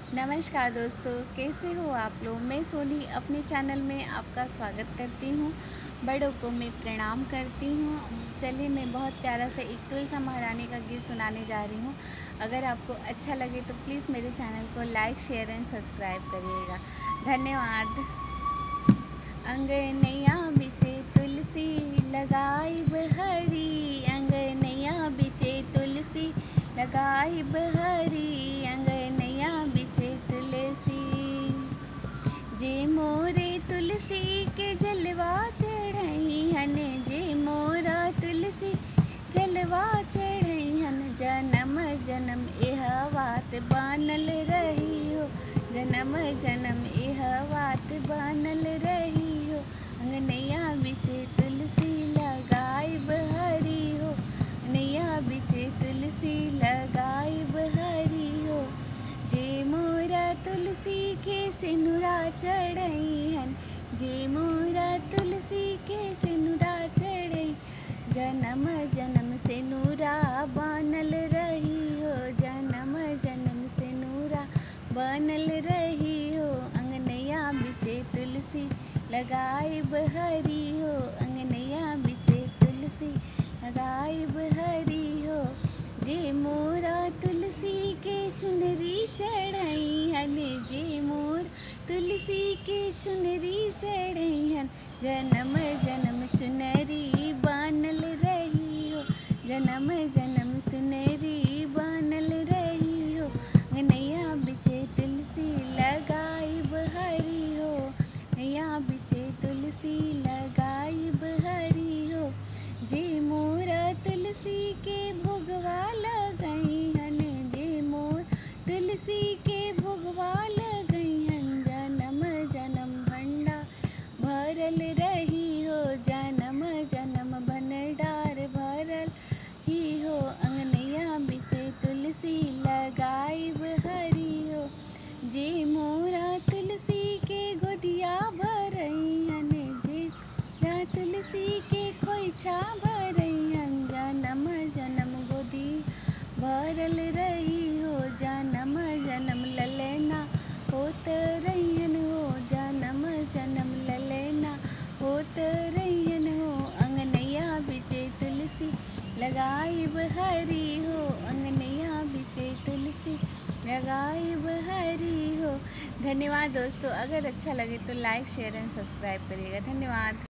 नमस्कार दोस्तों कैसे हो आप लोग मैं सोनी अपने चैनल में आपका स्वागत करती हूँ बड़ों को मैं प्रणाम करती हूँ चलिए मैं बहुत प्यारा सा एक तुलसा महारानी का गीत सुनाने जा रही हूँ अगर आपको अच्छा लगे तो प्लीज़ मेरे चैनल को लाइक शेयर एंड सब्सक्राइब करिएगा धन्यवाद अंगनैया बिचे तुलसी लगाई बहरी अंगनैया बिचे तुलसी लगाई बहरी अंगनैया बिचे तुलसी जे मोरे तुलसी के जलवा चढ़ई हन जे मोरा तुलसी जलवा चढ़ई हन जन्म जन्म एह बात बानल रही हो जन्म जन्म एह बात बानल रही हो अंगनैया बिचे तुलसी लगाई बहरी हो नैया बिचे तुलसी लगाई बहरी हो जे मोरा तुलसी के सिनुरा चढ़ई हन जे मोरा तुलसी के सिनुरा चढ़ई जन्म जन्म से नूरा बनल रही हो जन्म जन्म से नूरा बनल रही हो अंगनैया बिचे तुलसी लगाई बहरी हो अंगनैया बिचे तुलसी लगाई बहरी हो जे मोरा तुलसी के चुनरी चढ़ई हन जे मोर तुलसी के चुनरी चढ़ई हन जन्म जन्म चुनरी बनल रही हो जन्म जन्म चुनरी बनल रही हो नैया बिचे तुलसी लगाई बहरी हो नैया बिचे तुलसी लगाई बहरी हो जे मोरा तुलसी के भोगवा लगई हन जे मोर तुलसी के भोगवा लगई हन जन्म जन्म भंडा भरल रही हो जन्म जन्म भंडार भरल ही हो अंगनैया बिचे तुलसी लगाई बहरी हो जे मोरा तुलसी के गोदिया भरई हन जे मोरा तुलसी के खोइछा भरई हन जन्म जन्म गोदी भरल रही हो जन्म जन्म ललना होत रहियन हो जन्म जन्म ललना होत रहियन हो अंगनैया बिचे तुलसी लगाई बहरी हो अंगनैया बिचे तुलसी लगाई बहरी हो धन्यवाद दोस्तों अगर अच्छा लगे तो लाइक शेयर एंड सब्सक्राइब करिएगा धन्यवाद